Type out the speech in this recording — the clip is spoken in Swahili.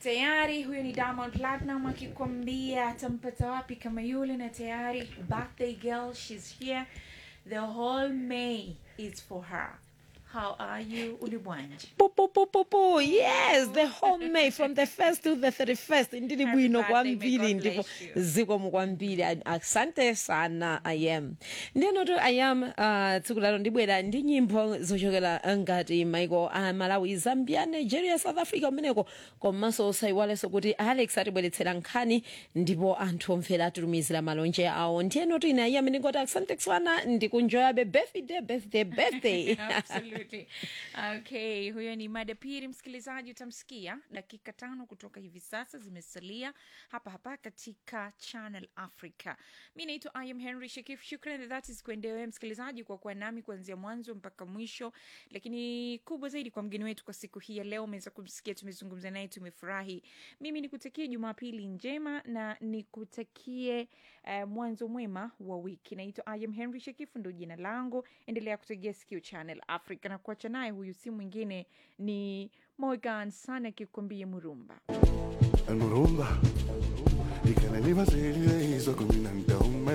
tayari huyo ni diamond platinum akikwambia atampata wapi kama yule na tayari birthday girl she's here the whole may is for her how are you ulibwanji Poo, poo, poo, poo, poo. yes the whole may from the first to the 31st ndili Happy bwino birthday, may kwambiri God ndipo bless you. zikomo kwambiri A- asante sana iam ndinoto iam uh, tsiku lalo ndibwera ndi nyimbo zochokera ngati maiko a malawi zambia nigeria south africa umeneko komanso osayiwalenso kuti alex atibweretsera nkhani ndipo anthu omvera atitumizira malonje awo ndiyenoti ine iam ndingoti asante sana ndikunjoyabe birthday birthday birthday Absolutely. Okay, huyo ni mada pili, msikilizaji, utamsikia dakika tano kutoka hivi sasa zimesalia hapa hapa katika Channel Africa. Mi naitwa I am Henry Shakif. Shukrani that is kuendewe msikilizaji kwa kuwa nami kuanzia mwanzo mpaka mwisho, lakini kubwa zaidi kwa mgeni wetu kwa siku hii ya leo, umeweza kumsikia, tumezungumza naye, tumefurahi. Mimi nikutakie Jumapili njema na nikutakie uh, mwanzo mwema wa wiki. Naitwa I am Henry Shakif, ndo jina langu. Endelea kutegea sikio Channel Africa na kuacha naye, huyu si mwingine ni Morgan sana akikwambia Murumba. المرumba y que me iba a seguir y hizo con mi